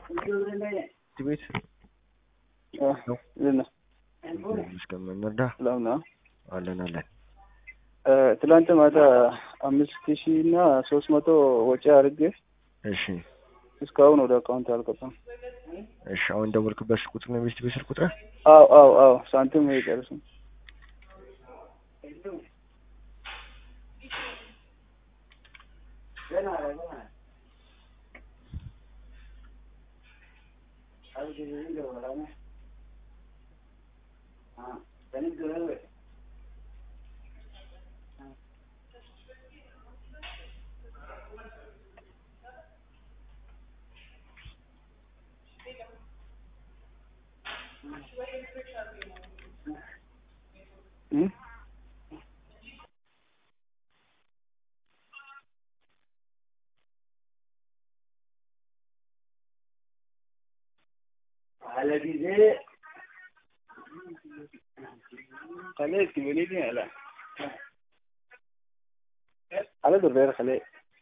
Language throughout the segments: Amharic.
ቤት እስከምንረዳ ሰላም ነው። አለን አለን። ትላንት ማታ አምስት ሺህ እና ሶስት መቶ ወጪ አድርጌ እሺ እስካሁን ወደ አካውንት አልገባም። እሺ አሁን ደወልክበት ስልክ ቁጥር ነው ቤት ቤት ስልክ ቁጥር አዎ አዎ አዎ ሳንቲም አይጨርስም። እም? خليك توليني لا على دور خليك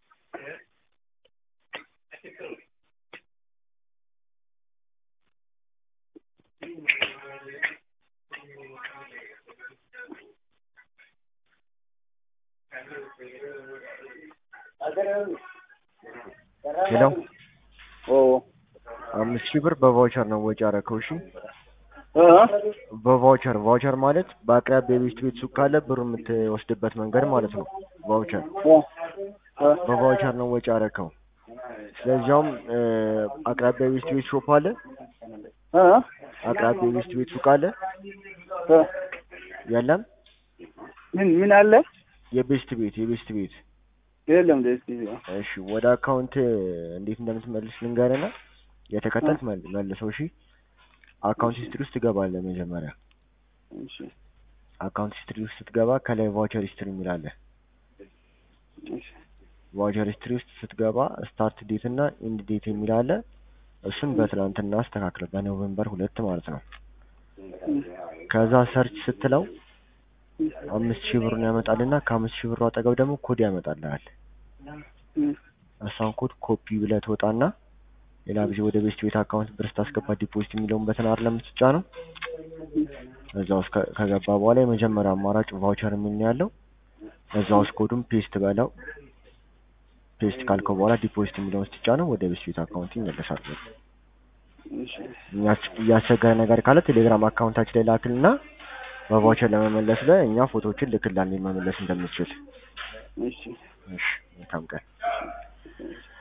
ሄሎ ኦ አምስት ሺህ ብር በቫውቸር ነው ወጪ አደረከው። እሺ እ በቫውቸር ቫውቸር ማለት በአቅራቢያ የቤት ቤት ሱቅ ካለ ብር የምትወስድበት መንገድ ማለት ነው። ቫውቸር እ እ በቫውቸር ነው ወጪ አደረከው። ስለዚያውም እ አቅራቢያ የቤት ቤት ሾፕ አለ። እ አቅራቢያ የቤት ቤት ሱቅ አለ እ የለም። ምን ምን አለ የቤስት ቤት የቤስት ቤት የለም ደስ እሺ ወደ አካውንት እንዴት እንደምትመልስ ልንገርና የተከተልክ መል- መልሰው። እሺ አካውንት ሂስትሪ ውስጥ ትገባለህ። መጀመሪያ እሺ አካውንት ሂስትሪ ውስጥ ስትገባ ከላይ ቫውቸር ሂስትሪ የሚል አለ። እሺ ቫውቸር ሂስትሪ ውስጥ ስትገባ ስታርት ዴት እና ኢንድ ዴት የሚል አለ። እሱን በትናንትና አስተካክለ በኖቬምበር ሁለት ማለት ነው። ከዛ ሰርች ስትለው አምስት ሺህ ብሩን ያመጣልና ከአምስት ሺህ ብሩ አጠገብ ደግሞ ኮድ ያመጣልሃል። እም እሷን ኮድ ኮፒ ብለህ ትወጣና ሌላ ጊዜ ወደ ቤስት ቤት አካውንት ብር ስታስገባ ዲፖዚት የሚለውን በተን አይደለም የምትጫነው። እዛ ውስጥ ከ- ከገባ በኋላ የመጀመሪያ አማራጭ ቫውቸር የሚል ነው ያለው። እዛ ውስጥ ኮዱን ፔስት በለው። ፔስት ካልከው በኋላ ዲፖዚት የሚለውን ስትጫነው ወደ ቤስት ቤት አካውንት ይመለሳል። እሺ የሚያስ- እያስቸገረ ነገር ካለ ቴሌግራም አካውንታችን ላይ ላክልና በቫውቸር ለመመለስ ላይ እኛ ፎቶዎችን ልክላን መመለስ እንደምትችል። እሺ እሺ መልካም ቀን።